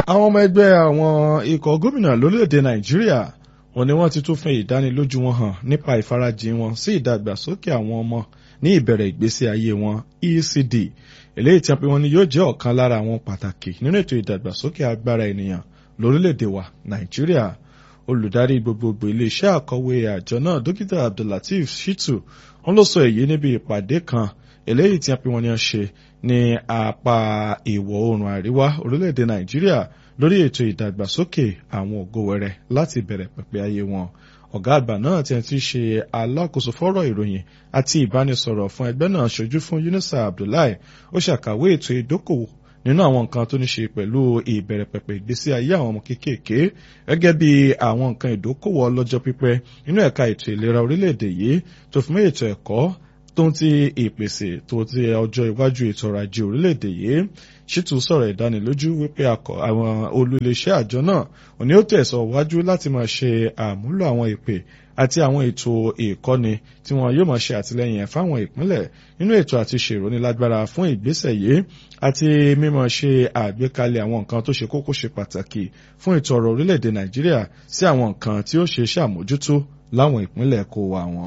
àwọn ọmọ ẹgbẹ́ àwọn ikọ̀ gómìnà lórílẹ̀‐èdè nàìjíríà wọ́n ní wọ́n ti tún fẹ́ ìdánilójú wọn hàn nípa ìfarajìn wọn sí ìdàgbàsókè àwọn ọmọ ní ìbẹ̀rẹ̀ ìgbésí ayé wọn ECD eléyìí tí wọ́n ní yóò jẹ́ ọ̀kan lára àwọn pàtàkì nínú ètò ìdàgbàsókè agbára ènìyàn lórílẹ̀‐èdè wa nàìjíríà olùdarí gbogbogbò iléeṣẹ́ àkọ̀wé àjọ náà dókítà abdullateef shitu wọ́n ló sọ èyí níbi ìpàdé kan eléyìí tí wọ́n ní ṣe ní apá ìwọ̀ oòrùn àríwá orílẹ̀-èdè nàìjíríà lórí ètò ìdàgbàsókè àwọn ògo wẹrẹ láti bẹ̀rẹ̀ pẹ̀pẹ̀ ayé wọn ọ̀gá àgbà náà ti ti ṣe alákòóso fọ́rọ̀ ìròyìn àti ìbánisọ̀rọ̀ fún ẹgbẹ́ náà ṣojú fún Yunusa Abdullahi ó ṣàkàwé ètò ìdókòwò nínú àwọn nǹkan tó ní ṣe pẹ̀lú ìbẹ̀rẹ̀ pẹ̀pẹ̀ ìgbésí ayé àwọn ọmọ kéékèèké gẹ́gẹ́ bí àwọn nǹkan ìdókòwò ọlọ́jọ́ pípẹ́ nínú ẹ̀ka ètò ìlera orílẹ̀-èdè yìí tó fi mọ́ ètò ẹ̀kọ́ tó ń ti ìpèsè tó ti ọjọ́ iwájú ètò ọrọ̀ ajé orílẹ̀-èdè yìí ṣètò sọ̀rọ̀ ìdánilójú wípé àwọn olùléṣẹ́ àjọ náà òní ó tẹ̀sọ̀ wájú láti máa ṣe àmúlò àwọn ìpè àti àwọn ètò ìkọ́ni tí wọn yóò máa ṣe àtìlẹ́yìn fáwọn ìpínlẹ̀ nínú ètò àti ṣèrònílágbára fún ìgbésẹ̀ yìí àti mímọ̀ ṣe àgbékalẹ̀ àwọn nǹkan tó ṣe kókó ṣe pàtàkì fún ètò ọrọ̀ orílẹ̀-èdè Nàìjíríà sí àwọn nǹkan tí ó ṣe ṣàmójútó láwọn ìpínlẹ̀ kó wa wọn.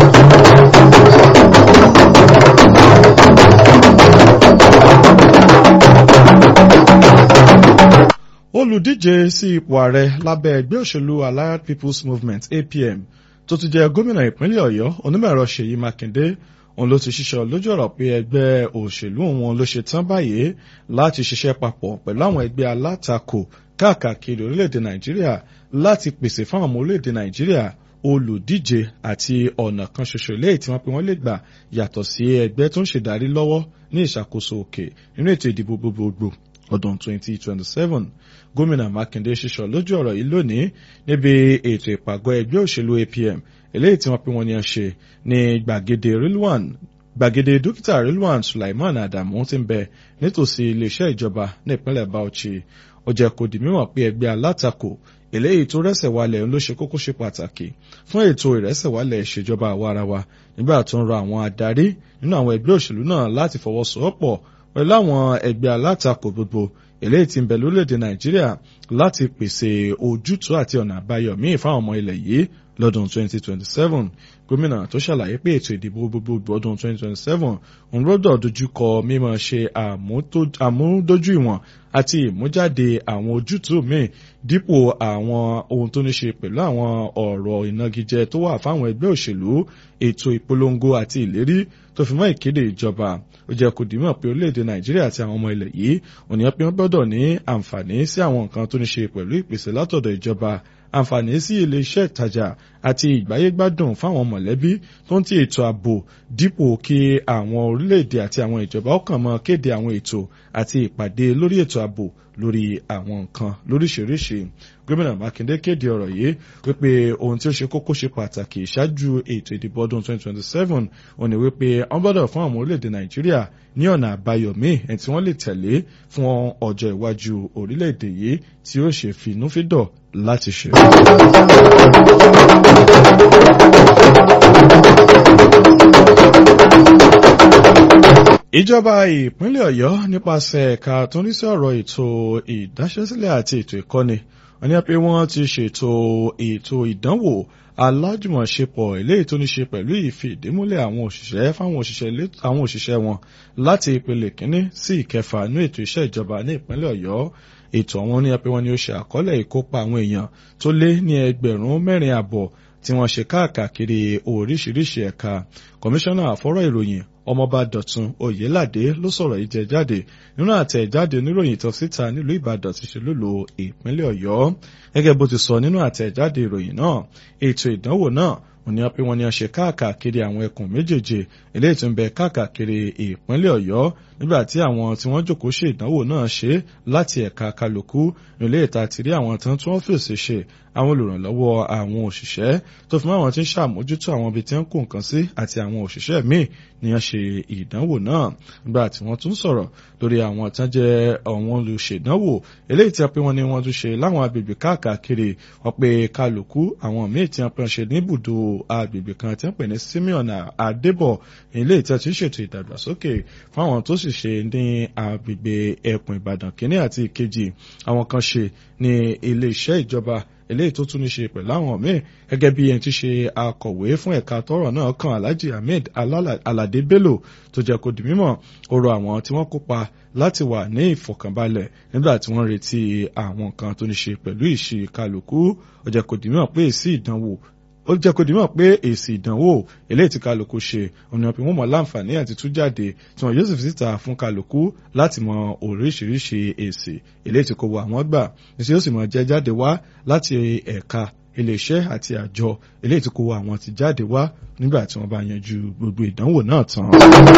olùdíje sí ipò ààrẹ lábẹ́ ẹgbẹ́ òṣèlú Allied People's Movement APM tó ti jẹ́ gómìnà ìpínlẹ̀ Ọ̀yọ́ onímọ̀ẹ̀rọ Ṣèyí Mákindé òun ló ti ṣiṣẹ́ lójú ọ̀rọ̀ pé ẹgbẹ́ òṣèlú òun ló ṣe tán báyìí láti ṣiṣẹ́ papọ̀ pẹ̀lú àwọn ẹgbẹ́ alátakò káàkiri orílẹ̀-èdè Nàìjíríà láti pèsè fáwọn ọmọ orílẹ̀-èdè Nàìjíríà olùdíje àti ọ̀nà kan ṣoṣo léyìí tí wọ́n pe wọ́n lè gbà yàtọ̀ sí ẹgbẹ́ tó ń ṣèdarí lọ́wọ́ ní ìṣàkóso òkè nínú ètò ìdìbò gbogbogbò ọdún 2027 gómìnà Mákindé ṣíṣọ lójú ọ̀rọ̀ yìí lónìí níbi ètò ìpàgọ́ ẹgbẹ́ òṣèlú APM eléyìí tí wọ́n pe wọ́n ní ṣe ní gbàgede Rilwan gbàgede dókítà Rilwan Sulaiman Adamu ti ń bẹ nítòsí iléeṣẹ́ ìjọba ní ìpínlẹ̀ Bauchi ó jẹ́ kó di mímọ̀ pé ẹgbẹ́ alátakò eléyìí tó rẹ́sẹ̀ wálẹ̀ ló ṣe kókó ṣe pàtàkì fún ètò ìrẹ́sẹ̀wálẹ̀ ìṣèjọba àwarawa nígbà tó ń rọ àwọn adarí nínú àwọn ẹgbẹ́ òṣèlú náà láti fọwọ́sowọ́pọ̀ pẹ̀lú àwọn ẹgbẹ́ alátakò gbogbo eléyìí tí ń bẹ lórílẹ̀‐èdè Nàìjíríà láti pèsè ojútùú àti ọ̀nà àbáyọ míì fáwọn ọmọ ilẹ̀ yìí lọ́dún 2027 gómìnà tó ṣàlàyé pé ètò ìdìbò gbogbogbò ọdún 2027 òun gbọ́dọ̀ dojúkọ mímọ̀ ṣe àmúdójú ìwọ̀n àti ìmújáde àwọn ojútùú míì dípò àwọn ohun tó ní ṣe pẹ̀lú àwọn ọ̀rọ̀ ìnagijẹ tó wà fáwọn ẹgbẹ́ òṣèlú ètò ìpolongo àti ìlérí tó fi mọ́ ìkéde ìjọba ó jẹ́ kó dìímọ̀ pé orílẹ̀-èdè nàìjíríà àti àwọn ọmọ ilẹ̀ yìí ònìyàn pé wọ́n gbọ́dọ̀ ní àǹfààní sí àwọn nǹkan tó ní ṣe pẹ̀lú ìpèsè látọ̀dọ̀ ìjọba àǹfààní sí ilé iṣẹ́ ìtajà àti ìgbáyégbádùn fáwọn mọ̀lẹ́bí tó ń ti ètò ààbò dípò kí àwọn orílẹ̀-èdè àti àwọn ìjọba ọkàn mọ́ kéde àwọn ètò àti ìpàdé lórí ètò ààbò lórí àwọn nǹkan lóríṣiríṣi gómìnà mákindé kéde ọ̀rọ̀ yìí wípé ohun tí ó ṣe kókó ṣe pàtàkì ṣáájú ètò ìdìbò ọdún 2027 òní wípé wọ́n gbọ́dọ̀ fún àwọn orílẹ̀-èdè nàìjíríà ní ọ̀nà àbáyọ míì ẹ̀ tí wọ́n lè tẹ̀lé fún ọjọ́ iwájú orílẹ̀-èdè yìí tí ó ṣe finúfídọ̀ láti ṣe. ìjọba ìpínlẹ̀ ọ̀yọ́ nípasẹ̀ ẹ̀ka tó ń rí sí ọ̀rọ̀ ètò ìdáṣẹ́sílẹ̀ àti ètò ìkọ́ni wọ́n ní pé wọ́n ti ṣètò ètò ìdánwò alájùmọ̀ṣepọ̀ eléyìí tó ní ṣe pẹ̀lú ìfìdímúlẹ̀ àwọn òṣìṣẹ́ fáwọn àwọn òṣìṣẹ́ wọn láti ìpele kínní sí ìkẹfà ní ètò iṣẹ́ ìjọba ní ìpínlẹ̀ ọ̀yọ́ ètò àwọn ní pé wọ́n ní ó ṣe àkọọ́lẹ̀ ìkópa àwọn èèyàn tó lé ní ẹgbẹ̀rún mẹ́rin àbọ̀ tí wọ́n ṣe káàkiri oríṣiríṣi ẹ̀ka kọmíṣánná àfọ́rọ̀ ìròyìn ọmọọba dọ̀tun oyèládé ló sọ̀rọ̀ yìí jẹ jáde nínú àtẹ̀jáde oníròyìn tó síta nílùú ìbàdàn ti ṣe lólo ìpínlẹ̀ ọ̀yọ́ gẹ́gẹ́ bó ti sọ nínú àtẹ̀jáde ìròyìn náà ètò ìdánwò náà òní pé wọ́n ní a ṣe káàkiri àwọn ẹkùn méjèèjì eléyìí tó ń bẹ káàkiri ìpínlẹ̀ ọ̀yọ́ nígbà tí àwọn tí wọ́n jókòó ṣe ìdánwò náà ṣe láti ẹ̀ka kálukú nílé ìta ti rí àwọn tán tí wọ́n fèsì ṣe àwọn olùrànlọ́wọ́ àwọn òṣìṣẹ́ tó fi mọ́ àwọn tí ń ṣàmójútó àwọn ibi tí wọ́n kó nǹkan sí àti àwọn òṣìṣẹ́ míì ni wọ́n ṣe ìdánwò náà nígbà tí wọ́n tún sọ̀rọ̀ lórí àwọn tán jẹ́ àwọn olùṣèdánwò eléyìí tí wọ́n pé wọ́n ní wọ́n tún ṣe láwọn agbègbè káàkiri wọ́n pé kálukú àwọn míì tí wọ́n pé wọ́n ṣe níbùdó agbègbè kan tí wọ́n pè ní Simeon Adébọ̀ ilé ìtẹ́ tí ń ṣètò ìdàgbàsókè fún àwọn tó sì sì ṣe ní agbègbè ẹkùn ìbàdàn kínní àti ìkejì àwọn kan ṣe ní iléeṣẹ́ ìjọba eléyìí tó tún ní ṣe pẹ̀lú àwọn míì gẹ́gẹ́ bí ẹni tí ṣe akọ̀wé fún ẹ̀ka tọ́rọ̀ náà kan alhaji ahmed alade bello tó jẹ́ kó di mímọ̀ ó rọ àwọn tí wọ́n kópa láti wà ní ìfọ̀kànbalẹ̀ nígbà tí wọ́n retí àwọn nǹkan tó ní ṣe pẹ̀lú ìṣe kálukú ó jẹ́ kó di mímọ̀ pé èsì ìdánwò ó jẹ́ kó dìímọ̀ pé èsì ìdánwò eléyìí tí kálukú ṣe ọ̀nà bí wọ́n mọ̀ láǹfààní àti tú jáde tí wọ́n yóò sì fi síta fún kálukú láti mọ oríṣiríṣi èsì eléyìí tí kò wọ àwọn gbà níṣẹ́ yóò sì mọ̀ jẹ́ jáde wá láti ẹ̀ka iléeṣẹ́ àti àjọ eléyìí tí kò wọ àwọn ti jáde wá nígbà tí wọ́n bá yanjú gbogbo ìdánwò náà tán.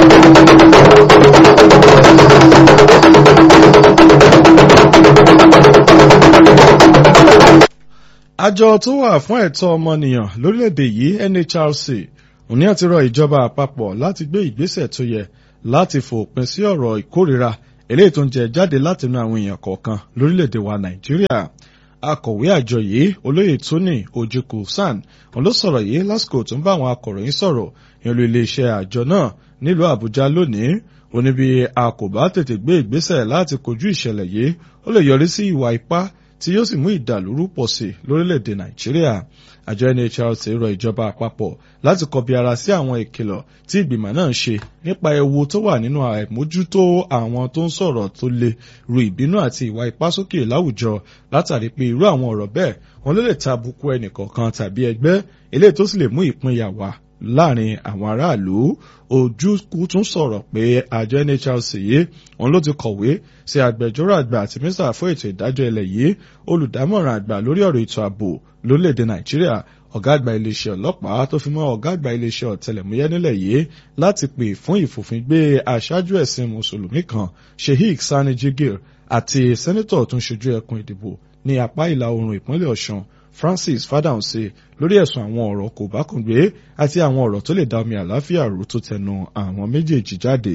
àjọ tó wà fún ẹ̀tọ́ ọmọnìyàn lórílẹ̀‐èdè yìí NHRC òní àti rọ ìjọba àpapọ̀ láti gbé ìgbésẹ̀ tó yẹ láti fòpin sí ọ̀rọ̀ ìkórìíra eléyìí tó ń jẹ jáde látinú àwọn èèyàn kọ̀ọ̀kan lórílẹ̀‐èdè wa Nàìjíríà akọ̀wé àjọ yìí olóyè Tony Ojukwu San òun ló sọ̀rọ̀ yìí lásìkò tó ń bá àwọn akọ̀ròyìn sọ̀rọ̀ ìlú iléeṣẹ́ àjọ náà nílùú Àbújá lónìí ó ní bí a kò bá tètè gbé ìgbésẹ̀ láti kojú ìṣẹ̀lẹ̀ yìí ó lè yọrí sí ìwà ipá tí yóò sì mú ìdàlúrú pọ̀ sí lórílẹ̀‐èdè nàìjíríà àjọ NHRC rọ ìjọba àpapọ̀ láti kọbi ara sí àwọn ìkìlọ̀ tí ìgbìmọ̀ náà ṣe nípa ewu tó wà nínú àìmójútó àwọn tó ń sọ̀rọ̀ tó le ru ìbínú àti ìwà ipá sókè láwùjọ látàrí pé irú àwọn ọ̀rọ̀ bẹ́ẹ̀ wọn ló lè ta àbùkù ẹnìkọ̀ọ̀kan tàbí ẹgbẹ́ eléyìí tó sì lè mú ìpínyà wá láàrin àwọn aráàlú ojúkú tún sọ̀rọ̀ pé àjọ NHRC yìí òun ló ti kọ̀wé sí agbẹjọ́rò àgbà àti mínísítà fún ètò ìdájọ́ ilẹ̀ yìí olùdámọ̀ràn àgbà lórí ọ̀rọ̀ ètò ààbò lórílẹ̀‐èdè Nàìjíríà ọ̀gá àgbà iléeṣẹ́ ọlọ́pàá tó fi mọ́ ọ̀gá àgbà iléeṣẹ́ ọ̀tẹlẹ̀múyẹ́ nílẹ̀ yìí láti pè fún ìfòfingbé aṣáájú ẹ̀sìn mùsùlùmí kan Sheikh Sani Jigir àti sẹ́nitọ̀ tó ń ṣojú ẹkùn ìdìbò ní apá ìlà oòrùn ìpínlẹ̀ Ọ̀ṣun Francis Fadahunsi lórí ẹ̀sùn àwọn ọ̀rọ̀ kò bá kùn gbé àti àwọn ọ̀rọ̀ tó lè dá omi àláfíà rú tó tẹnu àwọn méjèèjì jáde.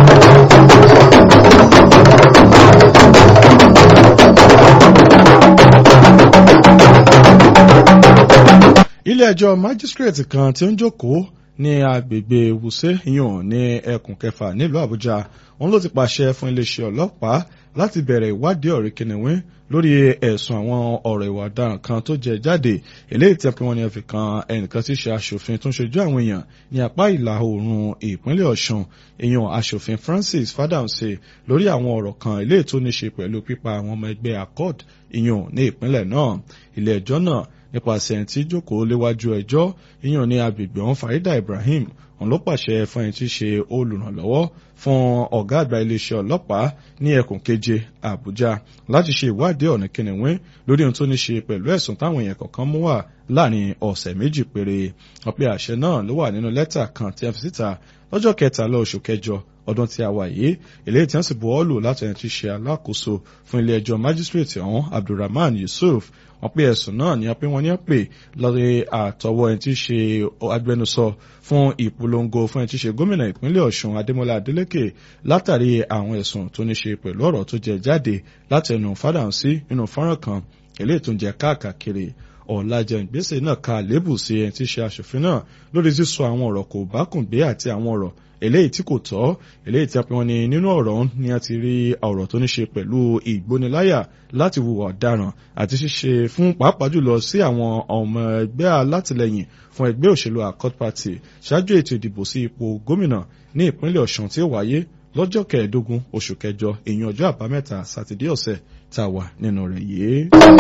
ilé ẹjọ́ májísírèètì kan tí ó ń jókòó ní agbègbè wùsẹ́ yàn ní ẹkùn kẹfà nílùú àbújá òun ló ti pàṣẹ fún iléeṣẹ́ ọlọ́pàá láti bẹ̀rẹ̀ ìwádìí ọ̀rẹ́ kìnìún lórí ẹ̀sùn àwọn ọ̀rọ̀ ìwà ọ̀daràn kan tó jẹ jáde eléyìí tí wọ́n ní fi kan ẹnìkan tí í ṣe aṣòfin tó ń ṣojú àwọn èèyàn ní apá ìlà oòrùn ìpínlẹ̀ ọ̀ṣun èèyàn aṣòfin francis fadamse lórí àwọn ọ̀rọ̀ kan eléyìí tó ní ṣe pẹ̀lú pípa àwọn ọmọ ẹgbẹ́ accord ìyàn ní ìpínlẹ̀ náà ilé ẹjọ́ náà nípasẹ̀ tí jókòó léwájú ẹjọ́ ìyàn ní agbègbè ọ̀hún farida ibrahim òun ló pàṣẹ fún ẹni tí í ṣe olùrànlọ́wọ́ fún ọ̀gá àgbà iléeṣẹ́ ọlọ́pàá ní ẹkùn keje àbújá láti ṣe ìwádìí ọ̀nà kìnìún lórí ohun tó ní ṣe pẹ̀lú ẹ̀sùn táwọn èèyàn kọ̀ọ̀kan mú wá láàrin ọ̀sẹ̀ méjì péré ọ̀pẹ àṣẹ náà ló wà nínú lẹ́tà kan tí a fi síta lọ́jọ́ kẹtàlá oṣù kẹjọ ọdún tí a wà yìí eléyìí tí wọ́n sì buwọ́ lù láti ẹni tí í ṣe alákòóso fún ilé ẹjọ́ májísírèètì ọ̀hún abdulrahman yusuf wọ́n pé ẹ̀sùn náà ní pé wọ́n ní pè lórí àtọwọ́ ẹni tí í ṣe agbẹnusọ fún ìpolongo fún ẹni tí í ṣe gómìnà ìpínlẹ̀ ọ̀ṣun adémọlá adélèké látàrí àwọn ẹ̀sùn tó ní ṣe pẹ̀lú ọ̀rọ̀ tó jẹ jáde láti ẹnu fádàǹsí nínú fọ́nrán kan eléyìí tó ń jẹ káàkiri ọ̀làjẹ ìgbésẹ̀ náà ka lébù sí ẹni tí í ṣe aṣòfin náà lórí sísọ àwọn ọ̀rọ̀ kò bá kùn gbé àti àwọn ọ̀rọ̀ eléyìí tí kò tọ́ eléyìí tí a pè wọ́n ní nínú ọ̀rọ̀ ni a ti rí ọ̀rọ̀ tó ní ṣe pẹ̀lú ìgbóniláyà láti hùwà ọ̀daràn àti ṣíṣe fún pàápàá jùlọ sí àwọn ọmọ ẹgbẹ́ alátìlẹyìn fún ẹgbẹ́ òṣèlú accord party ṣáájú ètò ìdìbò sí ipò gómìnà ní ìpínlẹ̀ ọ̀ṣun tí ó wáyé lọ́jọ́ kẹẹ̀ẹ́dógún oṣù kẹjọ èyí ọjọ́ àbámẹ́ta sátidé ọ̀sẹ̀ tá a wà nínú rẹ̀ yìí.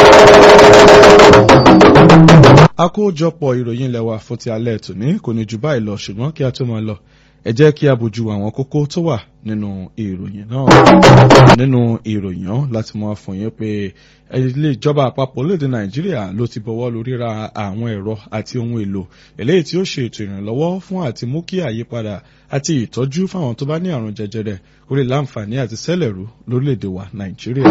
àkójọpọ̀ ìròyìn ilẹ̀ wa fún ti alẹ́ tòní kò ní jù báyìí lọ ṣùgbọ́n kí a tó máa lọ ẹ jẹ́ kí a bójú àwọn kókó tó wà nínú ìròyìn náà nínú ìròyìn náà láti mọ fún yín pé ilé ìjọba àpapọ̀ lóde nàìjíríà ló ti bọ̀wọ́ lórí ra àwọn ẹ̀rọ àti ohun èlò eléyìí tí ó ṣe ètò ìrànlọ́wọ́ fún àti mú kí àyípadà àti ìtọ́jú fáwọn tó bá ní àrùn jẹjẹrẹ kó lè láǹfààní àti sẹ́lẹ̀rú lórílẹ̀‐èdè wa nàìjíríà.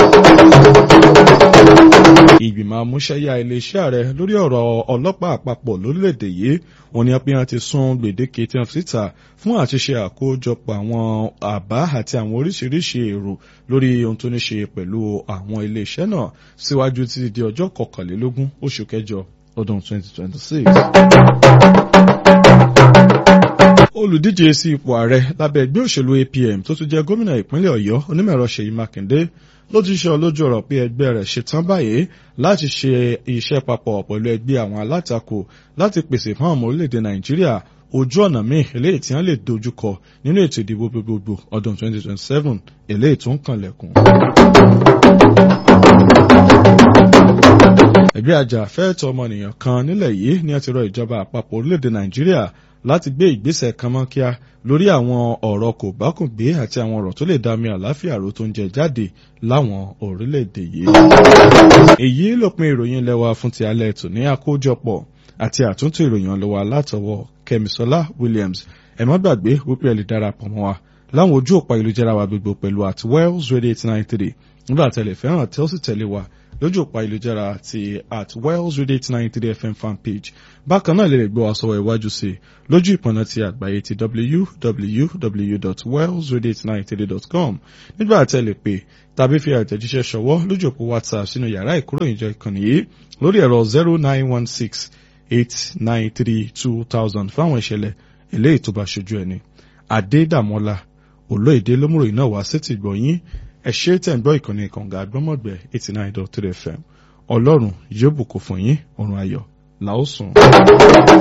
ìgbìmọ̀ amúṣẹ́yà iléeṣẹ́ ààrẹ lórí ọ̀rọ̀ ọlọ́pàá àpapọ̀ lórílẹ̀‐èdè yìí wọ́n ní apẹ́yàn ti sún gbèdéke tí wọ́n fi síta fún àtiṣe àkójọpọ̀ àwọn àbá àti àwọn oríṣiríṣi èrò lórí ohun tó ní ṣe pẹ̀lú àwọn iléeṣẹ́ náà síwájú títí di ọjọ́ kọkànlélógún oṣù kẹjọ ọdún 2026 olùdíje sí ipò ààrẹ lábẹ́ ẹgbẹ́ òṣèlú APM tó tún jẹ́ gómìnà ìpínlẹ̀ Ọ̀yọ́ onímọ̀ẹ̀rọ Ṣèyí Mákindé ló ti ṣe lójú ọ̀rọ̀ pé ẹgbẹ́ rẹ̀ ṣetán báyìí láti ṣe iṣẹ́ papọ̀ pẹ̀lú ẹgbẹ́ àwọn alátakò láti pèsè fún ọmọ orílẹ̀-èdè Nàìjíríà ojú ọ̀nà míì eléyìí tí wọ́n lè dojúkọ nínú ètò ìdìbò gbogbogbò ọdún 2027 eléyìí tó ń kànlẹ̀kùn. ẹgbẹ́ ajàfẹ́ẹ̀tọ́ ọmọnìyàn kan nílẹ̀ yìí ni a ti rọ ìjọba àpapọ̀ orílẹ̀-èdè Nàìjíríà láti gbé ìgbésẹ̀ kánmọ́kíá lórí àwọn ọ̀rọ̀ kò bákùngbé àti àwọn ọ̀rọ̀ tó lè dá mi àláfíà ro tó ń jẹ jáde láwọn orílẹ̀-èdè yìí. èyí lópin ìròyìn lẹ́wà fún ti alẹ́ tò ní àkójọpọ̀ àti àtúntò ìròyìn ọlọ́wà látọwọ́ Kẹ́misọ́lá Williams ẹ má gbàgbé wípé ẹ lè darapọ̀ mọ́ wa láwọn ojú òpá ìlújára wa gbogbo pẹ̀lú at Wells Radio eight nine three nígbà tẹ̀lé fẹ́ràn tẹ́ ó sì tẹ̀lé wa lójú òpá ìlújára ti at Wells Radio eight nine three FM fan page bákan náà lè lè gbọ́ wa sọ́wọ́ iwájú sí lójú ìpọ̀nà ti àgbáyé ti www.wellsradio893.com nígbà tẹ́ lè pè tàbí fi àtẹ̀jíṣẹ́ ṣọwọ́ lójú òpó WhatsApp sínú yàrá ìkóròyìnjọ ìkànnì yìí lórí ẹ̀rọ zero nine one six eight nine three two thousand fáwọn ìṣẹ̀lẹ̀ eléyìí tó bá ṣojú ẹni. Adédàmọ́lá olóyèdè lómùròyìn náà wá sétí gbọ̀nyìn ẹ ṣé tẹ̀ ń gbọ́ ìkànnì kànga àgbọ́mọ̀gbẹ́ eighty nine dot three fm ọlọ́run yóò bùkún fún yín ọ̀run ayọ̀ làó sùn.